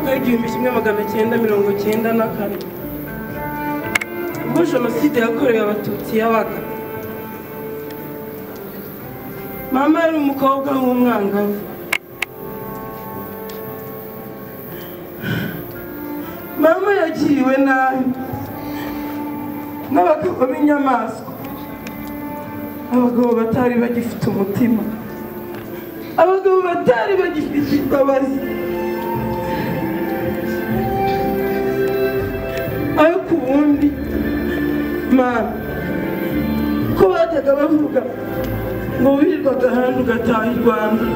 w'igihumbi kimwe magana cyenda mirongo cyenda na kane ubwo jenoside yakorewe abatutsi yabaga mama yari umukobwa w'umwangavu mama yagiriwe nabi n'abagabo b'inyamaswa abagabo batari bagifite umutima abagabo batari bagifite imbabazi ayo ku wundi mama ko bajyaga bavuga ngo wirirwaga ahandi ugataha i rwanda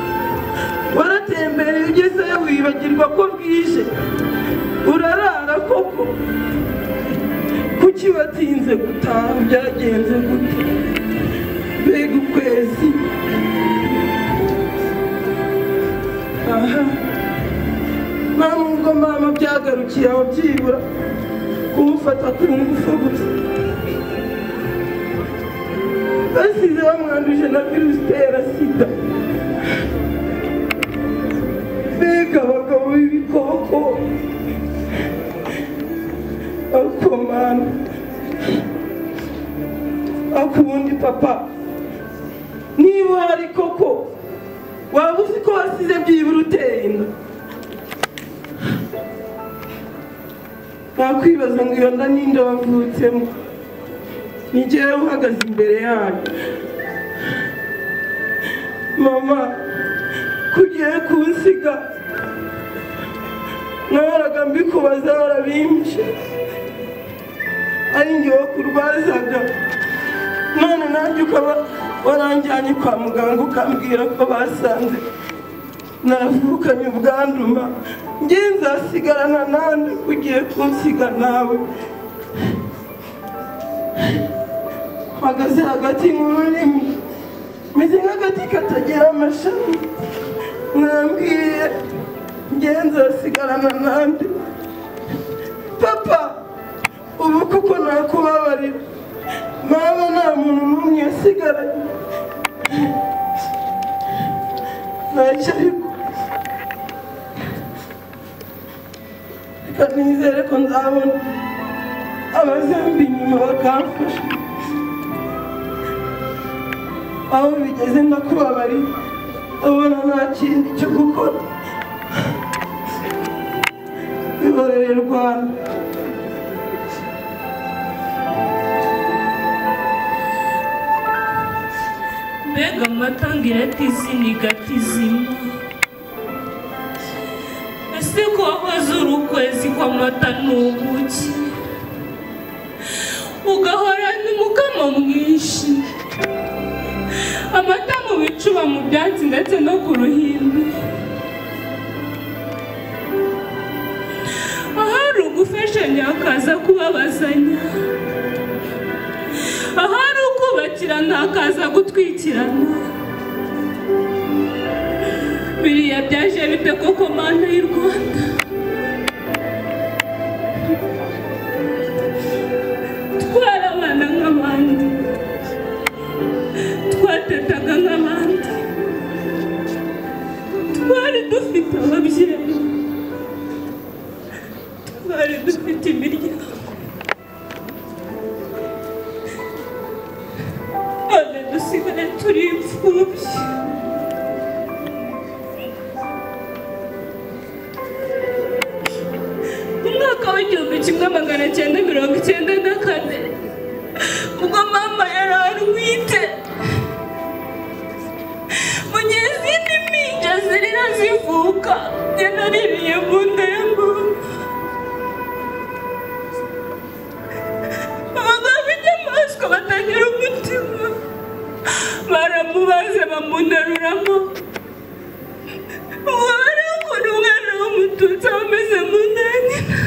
waratembereye ugezeyo wibagirwa ko bwije urarara koko kuki watinze gutaha byagenze gute mbega ukwezi aha nta nubwo mama byagarukiye aho byibura kumufata ku ngufu gusa basize bamwanduje na virusi itera sida mbega abagabo b'ibikoko ariko mama ariko ubundi papa niba uhari koko waba uzi ko wasize byibura uteye inda nakwibaza ngo iyo nda ninde wavutsemo ni njyewe uhagaze imbere yayo mama kugiye kunsiga nahoraga mbikubaza warabimshe ari njyewe kurwazaga none nanjye ukaba waranjyanye kwa muganga ukambwira ko basanze navukanye ubwanduma njye nzasigarana nande ugiye kunsiga nawe mpagaze hagati nk'ururimi meze nk'agati katagira amashami mwambwiye njye nzasigarana nande papa ubu kuko nakubabarira mama nta muntu n'umwe yasigaranye ntacyo ariko reka nizere ko nzabona abazamba inyuma bakamfasha aho bigeze ndakubabarira abona nta kindi cyo gukora ihorere rwanda mbega amatangiro atizi ni gatizima ese ko wahoze uri ukwezi kw'amata n'ubuki ugahora n'umukamo mwinshi amata mu bicuba mu byatsi ndetse no ku ruhimbi ahari ugufashanya hakaza kubabazanya ahari ukubakirana hakaza gutwikirana biriya byaje bite koko mana y'u rwanda twarabana nk'abandi twatetaga nk'abandi twari dufite ababyeyi twari dufite imiryango none dusigare turi imfubyi mu mwaka w'igihumbi kimwe magana cyenda mirongo icyenda na kane ubwo mama yari arwite mu gihe izindi mpinja zirira zivuka yanaririye mu nda ya mama abagabo b'inyamaswa batagira umutima baramubaze bamunaruramo uwo barakora umwana w'umututsi ameze mu nda ya nyina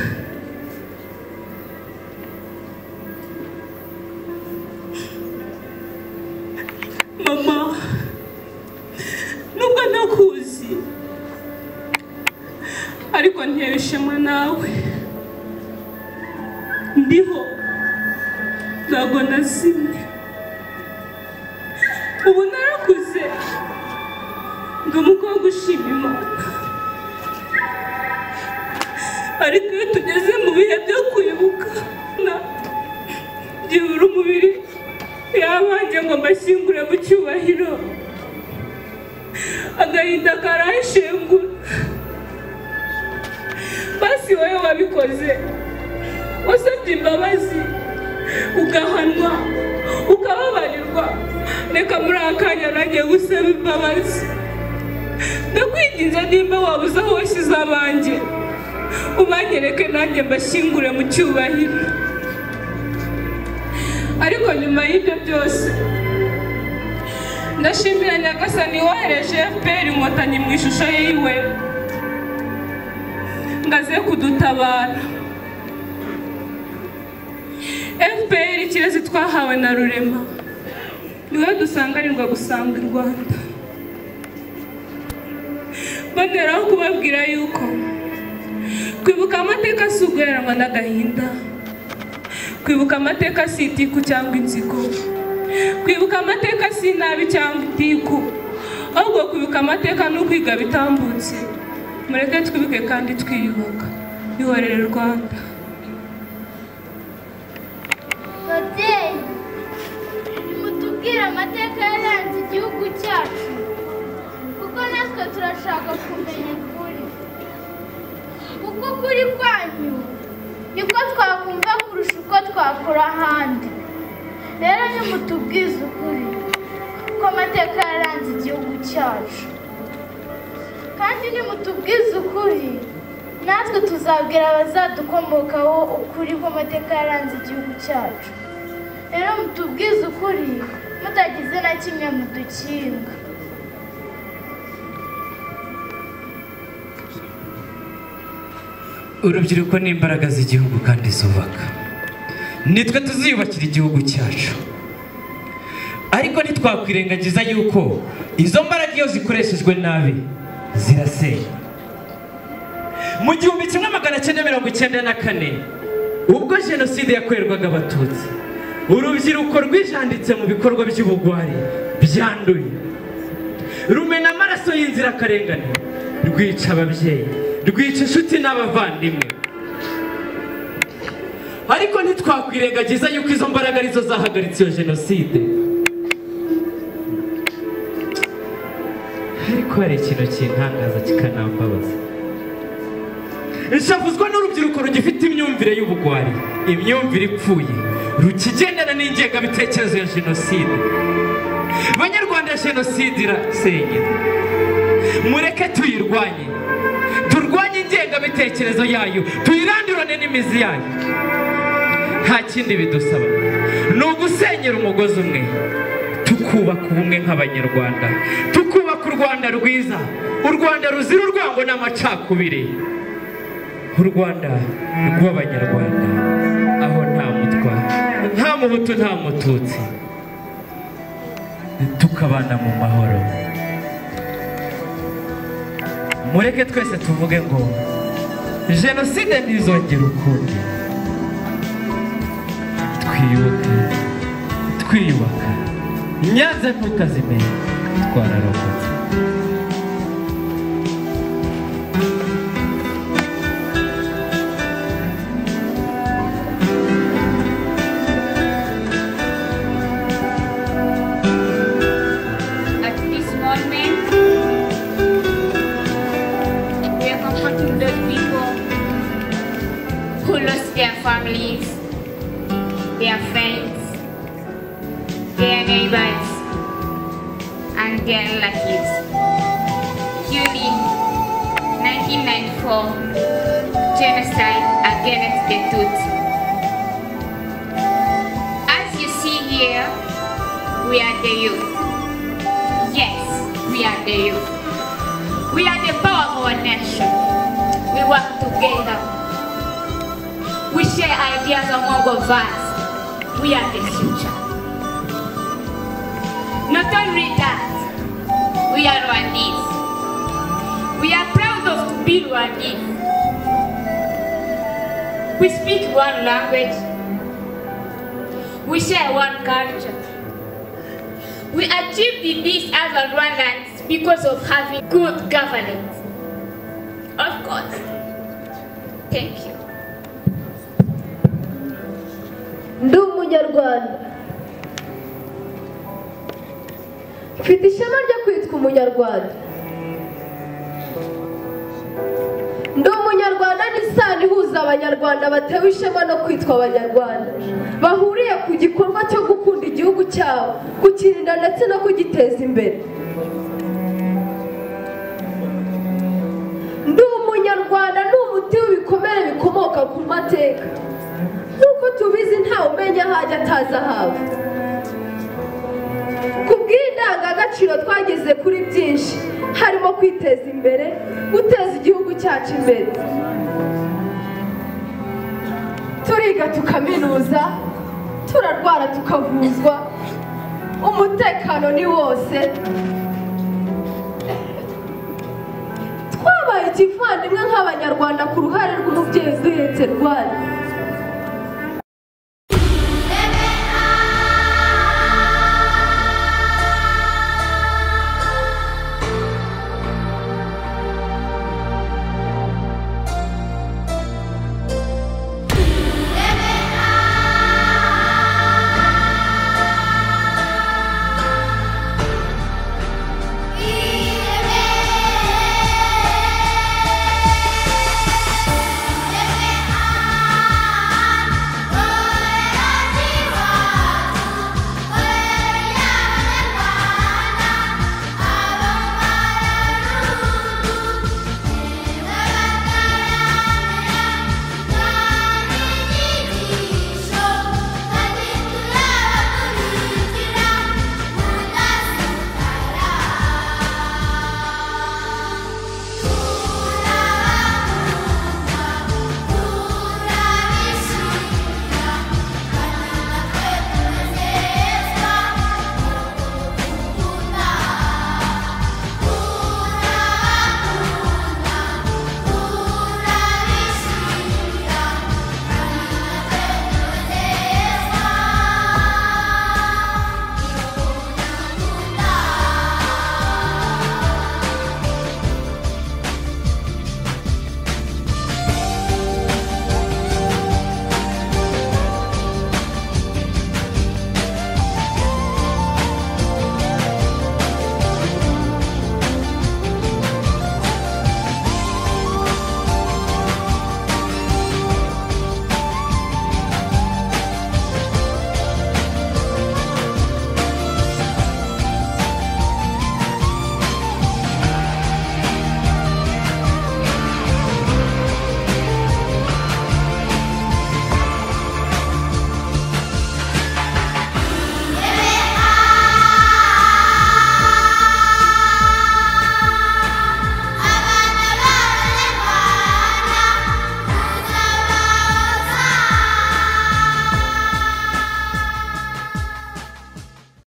mama nubwo nakuzi ariko ntewe ishema nawe ndiho ntabwo nazimye ubu narakuze ndi umukobwa ushima imana ariko iyo tugeze mu bihe byo kwibuka na- byibura umubiri yabanje ngo mbashyingure mu cyubahiro agahinda karashengura basi wowe wabikoze wasabye imbabazi ugahanwa ukababarirwa reka muri akanya nanjye gusaba imbabazi ndakwinginze nimba wabuze aho washyize abanjye ubanyereke nanjye mbashyingure mu cyubahiro ariko nyuma y'ibyo byose ndashimira nyagasani wohereje fpr inkotanyi mu ishusho yiwe ngo aze kudutabara fpr ikirezi twahawe na rurema niwe dusanganirwa gusanga i rwanda banderaho kubabwira yuko kwibuka amateka si uguheranwa n'agahinda kwibuka amateka si itiku cyangwa inzigo kwibuka amateka si inabi cyangwa itiku ahubwo kwibuka amateka ni ukwiga bitambutse mureke twibuke kandi twiyubaka ihorere rwanda babyeyi nimutubwire amateka yaranze igihugu cyacu kuko natwe turashaka kumenya ukuri kuko ukuri kwanyu niko twakumva kurusha uko twakora ahandi rero nimutubwize ukuri kuko amateka yaranze igihugu cyacu kandi nimutubwize ukuri natwe tuzabwira abazadukomokaho ukuri kw'amateka yaranze igihugu cyacu rero mutubwize ukuri mutagize na kimwe mudukinga urubyiruko ni imbaraga z'igihugu kandi zubaka nitwe tuziyubakira igihugu cyacu ariko ntitwakwirengagiza yuko izo mbaraga iyo zikoreshejwe nabi zirasenya mu gihumbi kimwe magana cyenda mirongo icyenda na kane ubwo jenoside yakorerwaga abatutsi urubyiruko rwijanditse mu bikorwa by'ubugwari byanduye rumena amaraso y'inzirakarengane rwica ababyeyi rwica inshuti n'abavandimwe ariko ntitwakwirengagiza yuko izo mbaraga arizo zahagaritse iyo jenoside ariko hari ikintu kintangaza kikanambabaza nshavuzwa n'urubyiruko rugifite imyumvire y'ubugwari imyumvire ipfuye rukigendana n'ingengabitekerezo ya jenoside banyarwanda jenoside irasenyera mureke tuyirwanye turwanye ingengabitekerezo yayo tuyirandurane n'imizi yayo nta kindi bidusaba ni ugusenyera umugozi umwe tukubaka ubumwe nk'abanyarwanda tukubaka u rwanda rwiza u rwanda ruzira urwango n'amacakubiri u rwanda rw'abanyarwanda aho nta mutwa nta muhutu nta mututsi tukabana mu mahoro mureke twese tuvuge ngo jenoside ntizongere ukundi twibuke twiyubaka nyanza ntukazimenya twararokotse At this moment, we are comforting those people who lost their families, their friends, their neighbors, and their relatives. During 1994 genocide against the Tutsi. As you see here, we are the youth. Yes, we are the youth. We are the power of our nation. We work together. We share ideas among of us. We are the future. Not only that, we are Rwandese. We are proud of to be Rwandese. We speak one language. We share one culture. We achieved this as a Rwandans because of having good governance. Of course, Thank you. ndi umunyarwanda mfite ishema ryo kwitwa umunyarwanda ndi umunyarwanda ni isano ihuza abanyarwanda batewe ishema no kwitwa abanyarwanda bahuriye ku gikorwa cyo gukunda igihugu cyabo kukirinda ndetse no kugiteza imbere ndi umunyarwanda ni umuti w'ibikomere bikomoka ku mateka nk'uko tubizi ntawe umenya aho ajya atazi ahawe ku bw'indangagaciro twageze kuri byinshi harimo kwiteza imbere guteza igihugu cyacu imbere turiga tukaminuza turarwara tukavuzwa umutekano ni wose twabaye ikivandimwe nk'abanyarwanda ku ruhare rw'umubyeyi uduhetse rwari